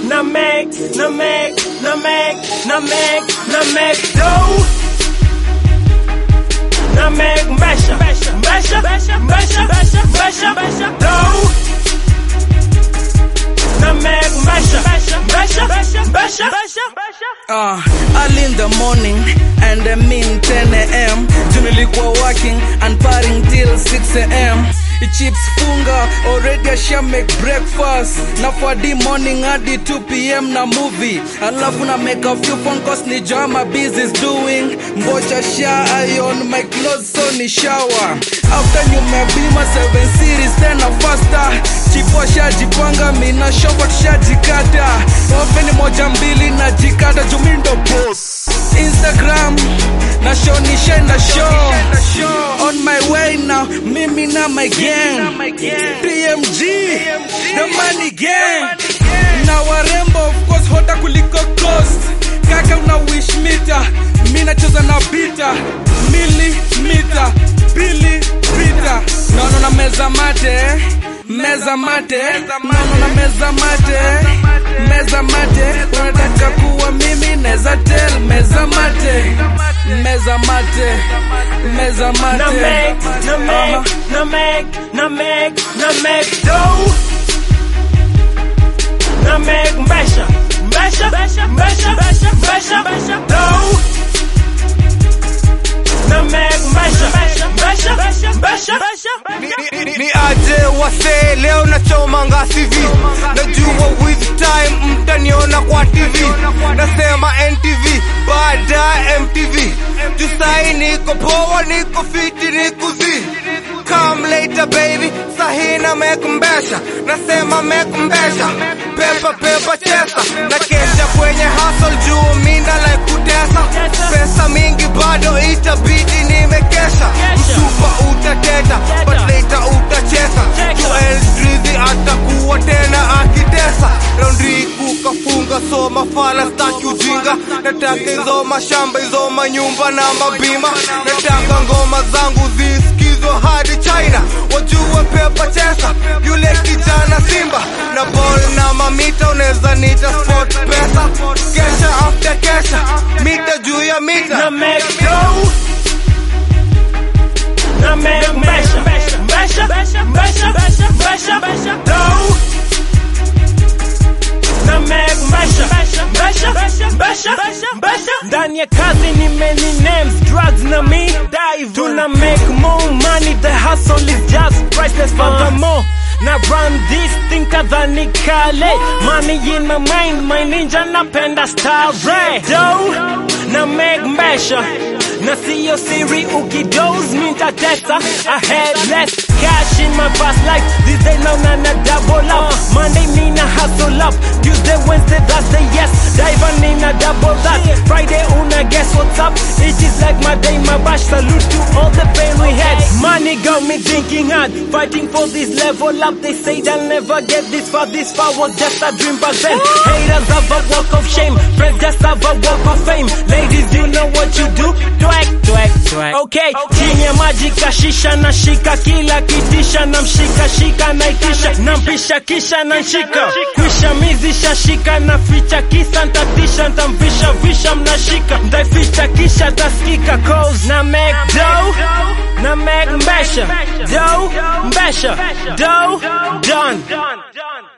na make, na make, na make, na make, na make dough. Na make mbesha, mbesha, mbesha, mbesha, mbesha, mbesha dough. Na make mbesha, mbesha, mbesha, mbesha. Uh, early in the morning and I mean 10 a.m. Nilikuwa working and partying till 6 a.m. Chips funga already asha make breakfast na for the morning hadi 2 p.m. na movie alafu na make a few phone calls ni joa my business doing mbocha sha iron my clothes so ni shower after nyumebima 7 series tena faster chipo shajipanga mina shopa tushajikata openi moja mbili na jikata jumindo boss instagram na show ni shenda show on my way now mimi na my gang tmg the money gang na warembo of course hota kuliko cost kaka una wish mita mi nacheza na bita milimita pili pita naona na meza mate meza mate naona na meza mate meza mate unataka kuwa mimi neza tel meza mate meza mate meza mate Na make, na make, na make, na make, na make dough. Na make mbesha, mbesha, mbesha, mbesha, mbesha dough. Na make mbesha, mbesha, mbesha, mbesha. ni aje wase leo nachomanga CV najua with time mtaniona kwa TV nasema NTV baada MTV jusai niko poa niko fiti niko zi Come later baby sahina mekumbesha nasema mekumbesha pepa pepa chesa na kesha kwenye hustle juu mina like kutesa pesa mingi bado itabidi nimekesha msupa utateta but later utacheza Joel Drizzy atakuwa tena akitesa Laundry kukafunga so mafala staki ujinga nataka hizo mashamba hizo manyumba na mabima nataka ngoma zangu zisikizwe hadi China wajue pepa chesa yule kijana Simba na ball na mamita unaweza nita sport pesa kesha after kesha mita juu ya mita Na make dough. Na make mbesha, mbesha, mbesha, mbesha dough. Na make mbesha, mbesha, mbesha, mbesha. Ndani ya kazi ni many names, drugs na me dive. Tuna make more money, the hustle is just priceless furthermore. Na run this thing kadhani kale Money in my mind, my ninja napenda star ray Dough, na make mbesha na siyo siri ukidose mintatesa I had less cash in my past life This day now na na double up Monday mina hustle up Tuesday, Wednesday, Thursday yes Dive nina double that Friday una guess what's up It is like my day my bash Salute to all the pain we had Money got me thinking hard Fighting for this level up They say they'll never get this far This far was just a dream back then Haters have a walk of shame Friends just have a walk of fame Ladies you know what you do Twek, twek, twek Okay, chini ya maji kashisha na shika Kila kitisha na mshika shika na ikisha Na mpisha kisha na nshika Kwisha mizisha shika na ficha Kisa ntatisha ntamvisha visha mnashika Ntaificha kisha taskika Cause na make dough Na make mbesha Dough, mbesha Dough, done